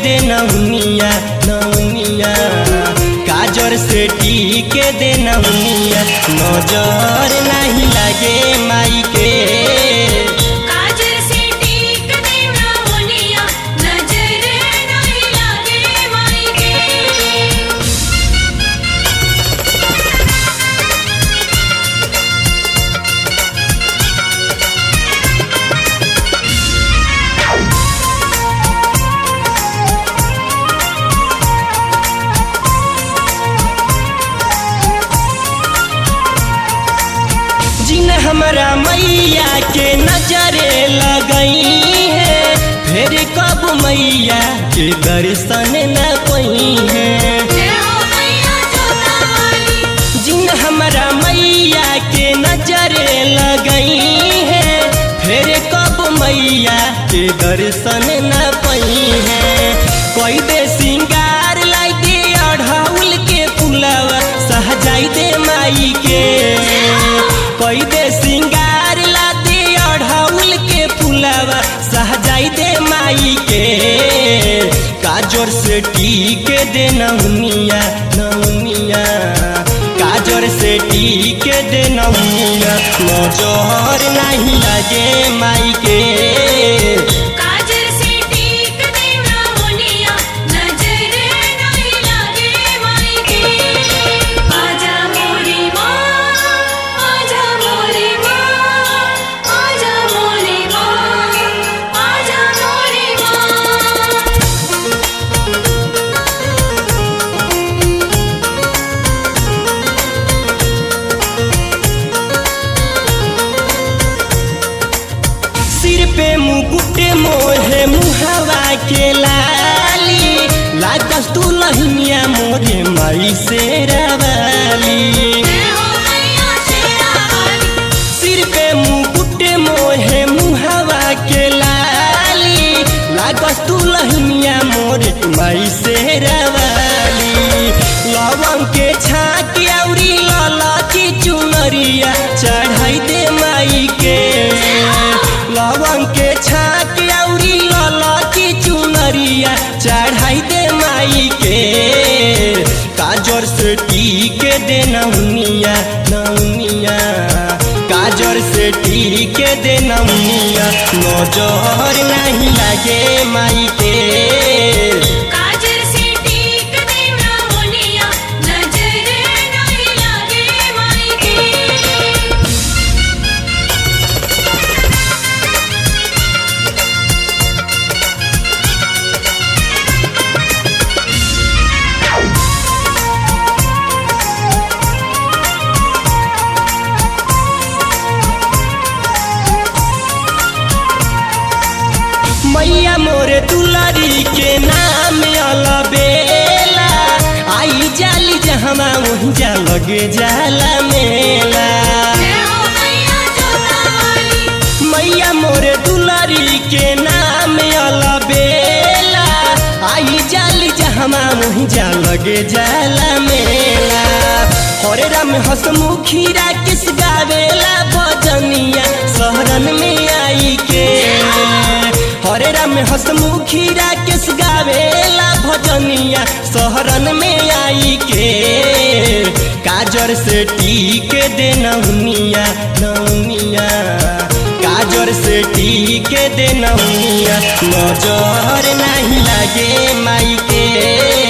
दे नौनिया नौनिया काजर से टीके दे नौनिया नजर नहीं लगे माई के काजल से टीक देना होनिया नजर नहीं लागे माई के जिन हमरा मैया के नजरे लगई है फिर कब मैया के दर्शन न पई है जय हो मैया जोता वाली जिन हमरा मैया के नजरे लगई है फिर कब मैया के दर्शन न पई है कोई दे सिंगार लाई दे अढ़ाउल के फुलवा सहजाई दे माई के कोई दे सिंगार ला दे अढ़ाउल के फुलवा सहजाई दे माई के काजर से टीके दे नौनिया नौनिया काजर से टीके दे नौनिया नजर नहीं लगे माई के काजल से टीक देना होनिया नजर नहीं लागे माई के आजा मोरी माँ आजा मोरी माँ आजा मोरी माँ आजा मोरी माँ सिर पे मुकुट मोहे मुहवा के लाली लागस तू लहनिया मोरे माई से रवाली जय हो मैया शेरा वाली सिर पे मुकुट मोहे मुहवा के लाली लागस तू लहनिया मोरे माई से रवाली लवंग के छाक औरी लाला की चुनरिया चढ़ाई दे माई के लवंग के छाक औरी लाला की चुनरिया चढ़ाई दे माई के काजर से टीके दे नौनिया नौनिया काजर से टीके दे नौनिया नजर नहीं लगे माई के काजल से टीक देना होनिया नजर नहीं लागे माई के मैया मोरे दुलारी के नाम अलबेला आई जाली जहमा वही जा लगे जाला मेला जय हो मैया जोता वाली मैया मोरे दुलारी के नाम अलबेला आई जाली जहमा वही जा लगे जाला मेला हरे राम हसमुखी राकेश गावेला भजनिया शहरन में आई के हरे राम हसमुखी राकेश गावेला भजनिया शहरन में आई के काजर से टीके दे नौनिया नौनिया काजर से टीके दे नौनिया नजर नहीं लगे माई के